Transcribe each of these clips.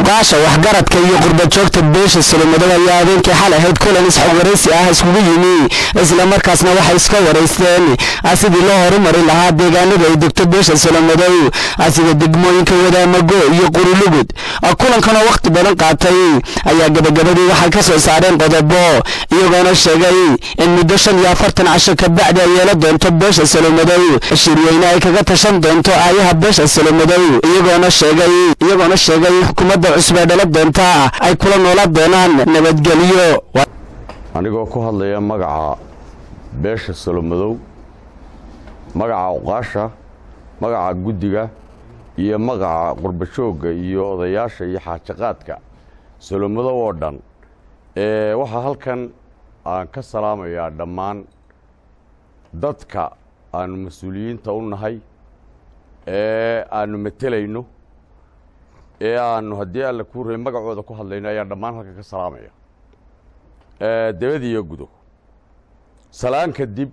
cuqaasha waxgaradka iyo qurbajoogta beesha solomadow ayaa habeenkii xal ahayd kulan isxogwaraysi ah iskugu yimi islamarkaasna waxay iska waraysteen sidii loo horumari lahaa deegaanada ay degto beesha solomadow sida degmooyinka wadaamago iyo qurulugud kulankanoo wakhti badan qaatay ayaa gabagabadii waxay ka soo saareen qodobo iyagoona sheegay in muddo shan iyo afartan casho kabacdi ay yeela doonto beesha solomadow shirweyne ay kaga tashan doonto aayaha beesha solomadow iyagoona sheegay iyagoona sheegay in xukuumadda cusub ee dhala doonta ay kula noolaan doonaan nabadgelyo anigoo ku hadlaya magaca beesha solomadow magaca uqaasha magaca guddiga iyo magaca qurbajoogga iyo odayaasha iyo xaajaqaadka solomadow oo dhan waxaa halkan aan ka salaamayaa dhammaan dadka aanu mas-uuliyiinta u nahay ee aanu matelayno ee aanu haddii alla kuu rabay magacooda ku hadlayno ayaan dhammaan halkan ka salaamaya dabadiiyo gudo salaan kadib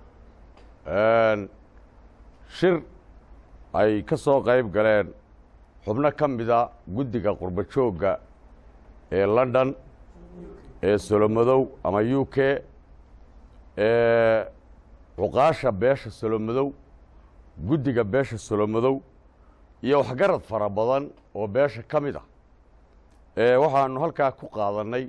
shir ay ka soo qayb galeen xubno ka mida guddiga qurbajoogga ee london ee solomadow ama u k ee cuqaasha beesha solomadow guddiga beesha solomadow iyo waxgarad fara badan oo beesha ka mid ah waxaanu halkaa ku qaadannay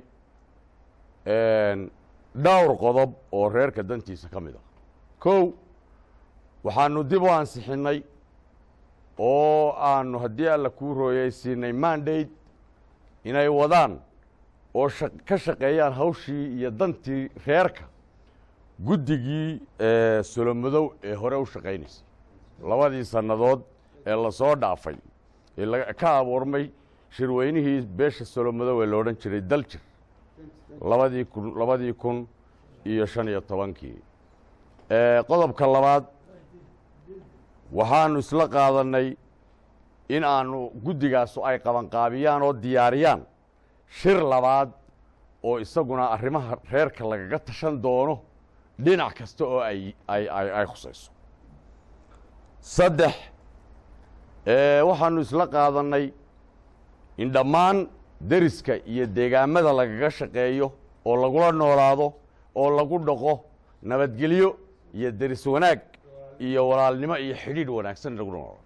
dhowr qodob oo reerka dantiisa ka mid ah kow waxaanu dib u ansixinnay oo aanu haddii alla kuu rooyaysiinay mandate inay wadaan oo ka shaqeeyaan hawshii iyo dantii reerka guddigii solomadow ee hore u shaqaynaysay labadii sannadood ee lasoo dhaafay ee ka abuurmay shirweynihii beesha solomadow ee la odhan jiray daljir labadii kun labadii kun iyo shan iyo tobankii qodobka labaad waxaanu isla qaadannay in aanu guddigaasu ay qabanqaabiyaan oo diyaariyaan shir labaad oo isaguna arrimaha reerka lagaga tashan doono dhinac kasta oo ay ay ay khusayso saddex waxaanu isla qaadannay in dhammaan deriska iyo deegaamada lagaga shaqeeyo oo lagula noolaado oo lagu dhaqo nabadgelyo iyo deris wanaag iyo walaalnimo iyo xidhiidh wanaagsan lagu noolaado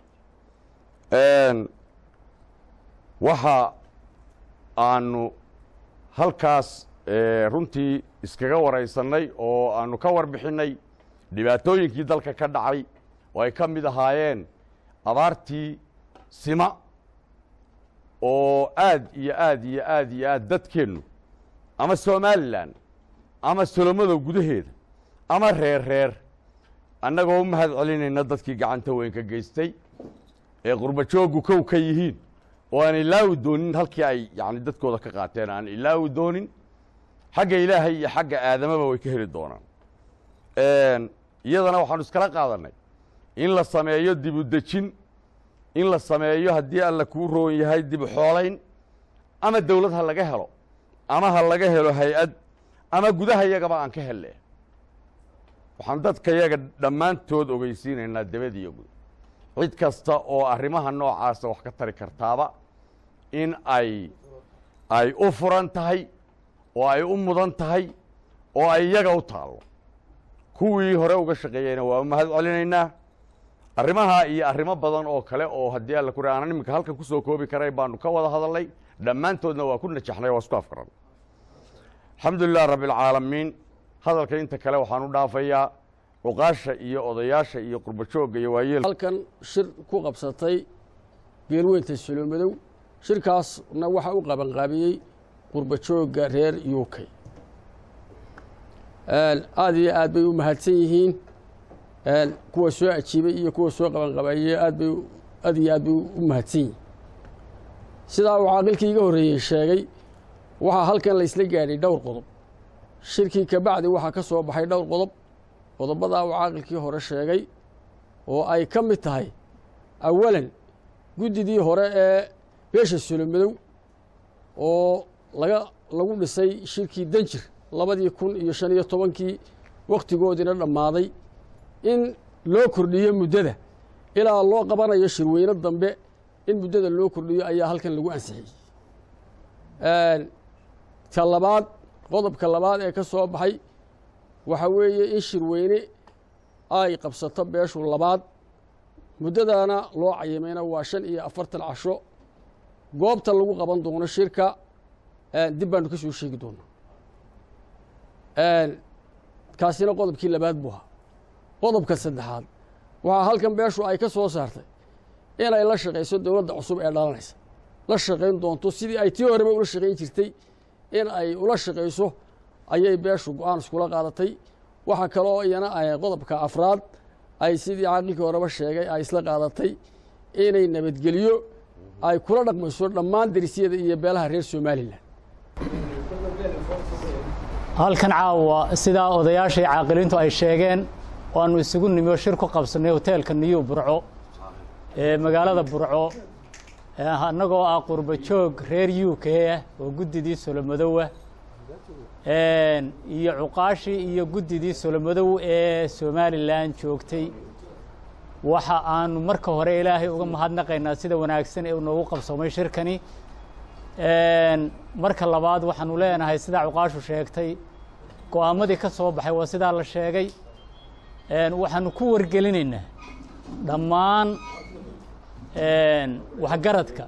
waxa aanu halkaas runtii iskaga waraysannay oo aanu ka warbixinnay dhibaatooyinkii dalka ka dhacay oo ay ka mid ahaayeen abaartii sima oo aad iyo aad iyo aad iyo aad dadkeennu ama somalilan ama solomadow gudaheeda ama reer reer annagoo u mahad celinayna dadkii gacanta weyn ka geystay ee qurbajooggu kow ka yihiin oo aan ilaawi doonin halkii ay yani dadkooda ka qaateen aan ilaawi doonin xagga ilaahay iyo xagga aadamaba way ka heli doonaan iyadana waxaanu iskala qaadannay in la sameeyo dibudejin in la sameeyo haddii alla kuu roon yahay dib xoolayn ama dawlad ha laga helo ama ha laga helo hay-ad ama gudaha yagaba aan ka helle waxaan dadka yaga dhammaantood ogeysiinaynaa dabadiiyo gud cid kasta oo arrimaha noocaasa wax ka tari kartaaba in ay ay u furan tahay oo ay u mudan tahay oo ay iyaga u taallo kuwii hore uga shaqeeyeyna waa u mahad celinaynaa arrimaha iyo arrimo badan oo kale oo haddii alla ku aanan iminka halkan kusoo koobi karay baanu ka wada hadalnay dhammaantoodna waa ku najaxnay waa isku afkaran alxamdu lilah rabbi alcaalamiin hadalka inta kale waxaan u dhaafayaa cuqaasha iyo odayaasha iyo qurbajoogga iyo waayeel halkan shir ku qabsatay beelweynta solomadow shirkaasna waxaa u qabanqaabiyey qurbajoogga reer u k aada iyo aad bay u mahadsan yihiin kuwa soo ajiibay iyo kuwa soo qabanqabeeyey aad bay aad iyo aad bay u mahadsan yihiin sidaa uu caaqilkii iga horreeyey sheegay waxaa halkan la isla gaadhay dhowr qodob shirkii kabacdi waxaa ka soo baxay dhowr qodob qodobadaa uu caaqilkii hore sheegay oo ay ka mid tahay awalan guddidii hore ee beesha solomadow oo laga lagu dhisay shirkii danjir labadii kun iyo shan iyo tobankii wakhtigoodiina dhammaaday in loo kordhiyo muddada ilaa loo qabanayo shirweyne dambe in muddada loo kordhiyo ayaa halkan lagu ansixiyey ka labaad qodobka labaad ee ka soo baxay waxa weeye in shirweyne ay qabsato beeshu labaad muddadana loo cayimayna waa shan iyo afartan casho goobta lagu qaban doono shirka dib baanu ka soo sheegi doonaa kaasina qodobkii labaad buu ahaa qodobka saddexaad waxaa halkan beeshu ay ka soo saartay inay la shaqayso dowladda cusub ee dhalanaysa la shaqayn doonto sidii ay tii horeba ula shaqayn jirtay in ay ula shaqayso ayay beeshu go-aan iskula qaadatay waxaa kaloo iyana qodobka afraad ay sidii caaqilkii horeba sheegay ay isla qaadatay inay nabadgelyo ay kula dhaqmayso dhammaan derisyada iyo beelaha reer somalilan halkan caawa sidaa odayaashii caaqiliintu ay sheegeen waanu isugu nimi shir ku qabsanay hoteelka niyu burco ee magaalada burco annagoo ah qurba joog reer u k ah oo guddidii solomadowa iyo cuqaashii iyo guddidii solomadow ee somalilan joogtay waxa aanu marka hore ilaahay uga mahadnaqaynaa sida wanaagsan ee noogu qabsoomay shirkani marka labaad waxaanu leenahay sidaa cuqaashu sheegtay go-aamadii ka soo baxay waa sidaa la sheegay waxaanu ku wargelinaynaa dhammaan waxgaradka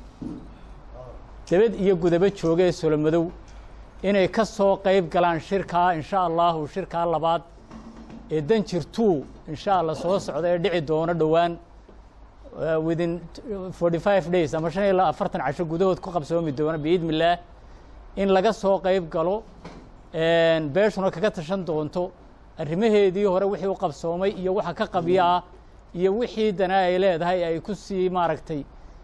debed iyo gudabo jooga ee solomadow inay ka soo qayb galaan shirkaa insha allahu shirkaa labaad ee danjir two insha allah soo socda ee dhici doono dhowaan within forty five days ama shan iyo afartan casho gudahood ku qabsoomi doona biidni illaah in laga soo qayb galo beeshuna kaga tashan doonto arrimaheedii hore wixii u qabsoomay iyo waxa ka qabya ah iyo wixii dana ay leedahay ay ku sii maaragtay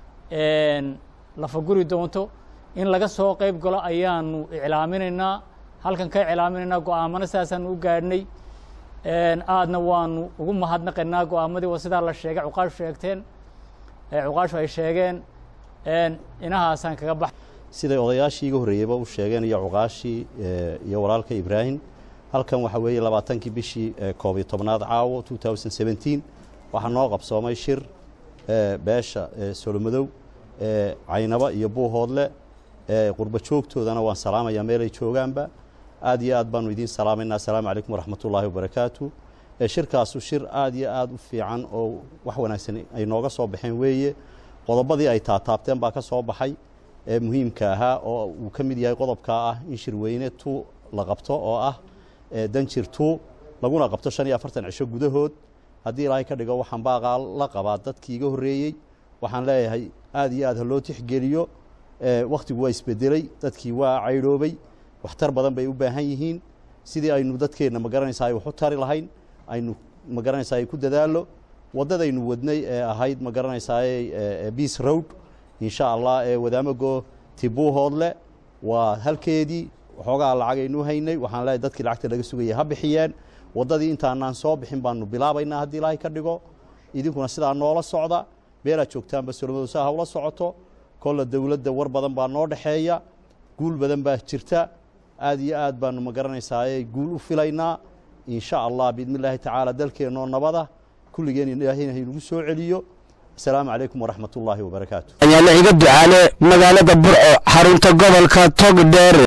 lafaguri doonto in laga soo qayb galo ayaanu iclaaminaynaa halkan ka iclaaminaynaa go-aamana sidaasaanu u gaadhnay aadna waanu ugu mahadnaqaynaa go-aamadii waa sidaa la sheegay cuqaashu sheegteen cuqaashu ay sheegeen inahaasaan kaga bax siday odayaashii iga horreeyeyba u sheegeen iyo cuqaashii iyo walaalka ibraahim halkan waxa weeye labaatankii bishii koob iyo tobnaad caawo two thousand seventeen waxaa noo qabsoomay shir beesha solomadow caynaba iyo buuhoodle qurba joogtoodana waan salaamayaa meelay joogaanba aad iyo aad baanu idiin salaamaynaa assalaamu calaykum waraxmat ullaahi wabarakaatu shirkaasu shir aad iyo aad u fiican oo wax wanaagsan ay nooga soo baxeen weeye qodobadii ay taataabteen baa ka soo baxay ee muhiimka ahaa oo uu ka mid yahay qodobkaa ah in shirweyne tu la qabto oo ah danjir tu laguna qabto shan iyo afartan cisho gudahood haddii ilaahay ka dhigo waxaan baaqaa la qabaa dadkii iga horreeyey waxaan leeyahay aad iyo aad ha loo tixgeliyo wakhtigu waa isbedelay dadkii waa caydhoobay waxtar badan bay u baahan yihiin sidii aynu dadkeenna magaranaysaa ay wax u tari lahayn aynu magaranaysaa ay ku dadaalo waddadaynu wadnay ee ahayd magaranaysaa beace road insha allah ee wadaamago tibuuhoodle waa halkeedii waxoogaa lacagaynu haynay waxaan leeyahay dadkii lacagta laga sugayay ha bixiyeen waddadii intaanaan soo bixin baanu bilaabaynaa haddii ilaahay ka dhigo idinkuna sidaa noola socda meelaad joogtaanba solomadu saa hawla socoto kolla dowladda war badan baa noo dhexeeya guul badan baa jirta aad iyo aad baanu magaranaysaa guul u filaynaa insha allah biidni illaahi tacaala dalkeennoo nabada kulligeen ilaahayna haynugu soo celiyo asalaamu calaykum waraxmat ullaahi wabarakaatu ayaa la iga ducaale magaalada burco xarunta gobolka togdheer